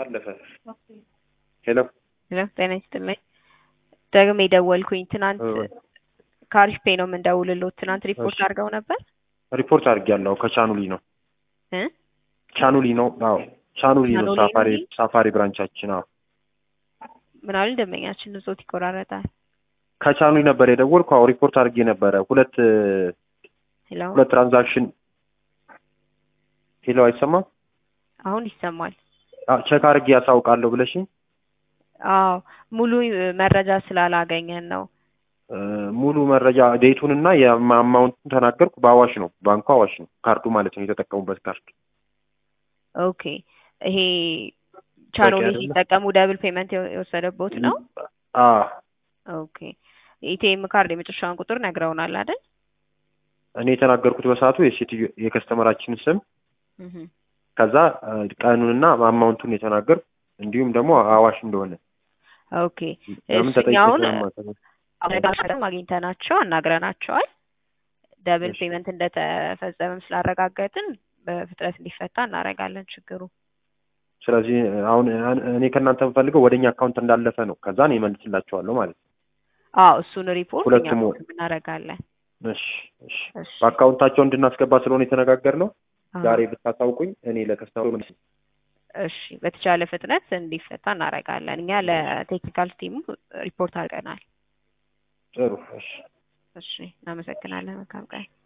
አለፈ። ሄሎ ሄሎ ጤና ይስጥልኝ። ደግሜ ደወልኩኝ። ትናንት ከአሪፍ ፔ ነው የምንደውልሎት። ትናንት ሪፖርት እሺ። አድርገው ነበር ሪፖርት አድርጌያለሁ። ከቻኑሊ ነው እ ቻኑሊ ነው። አዎ ቻኑሊ ነው። ቻኑሊ ሳፋሪ ነው? ሳፋሪ ብራንቻችን። አዎ ምን አሉ ደንበኛችን ዞት ይቆራረጣል። ከቻኑሊ ነበር የደወልኩ። አዎ ሪፖርት አድርጌ ነበረ። ሁለት ሄሎ ሁለት ትራንዛክሽን ሄሎ፣ አይሰማም? አሁን ይሰማል። አዎ ቼክ አድርጌ ያሳውቃለሁ ብለሽኝ አዎ ሙሉ መረጃ ስላላገኘን ነው። እ፣ ሙሉ መረጃ ዴቱንና የአማውንቱን ተናገርኩ። በአዋሽ ነው ባንኩ አዋሽ ነው ካርዱ ማለት ነው የተጠቀሙበት ካርድ። ኦኬ ይሄ ቻኖሊ አይደለም? ሲጠቀሙ ደብል ፔመንት የወሰደቦት ነው። አ ኦኬ ኢቲኤም ካርድ የመጨረሻውን ቁጥር ነግረውናል አይደል? እኔ የተናገርኩት በሰዓቱ የሴትዮ የከስተመራችንን ስም እህ ከዛ እ፣ ቀኑንና አማውንቱን የተናገርኩ እንዲሁም ደግሞ አዋሽ እንደሆነ ኦኬ ለምን ተጠይቄ እሱኛውን ስለማውቅ አረጋግጠን አግኝተናቸው አናግረናቸዋል። ደብል እሺ። ፔመንት እንደተፈጸመም ስላረጋገጥን በፍጥነት እንዲፈታ እናደርጋለን ችግሩ። ስለዚህ አሁን እኔ ከእናንተ የምፈልገው ወደኛ አካውንት እንዳለፈ ነው። ከዛ እኔ እመልስላቸዋለሁ ማለት ነው። አዎ እሱን ሪፖርት እኛ ሁለቱም ኮንፊርም እናደርጋለን። እሺ እሺ። እሺ በአካውንታቸው እንድናስገባ ስለሆነ የተነጋገርነው አዎ። ዛሬ ብታሳውቁኝ እኔ ለከስተመሩ መልስ እሺ በተቻለ ፍጥነት እንዲፈታ እናደርጋለን። እኛ ለቴክኒካል ቲሙ ሪፖርት አድርገናል። ጥሩ እሺ። እሺ እናመሰግናለን። መልካም ቀን።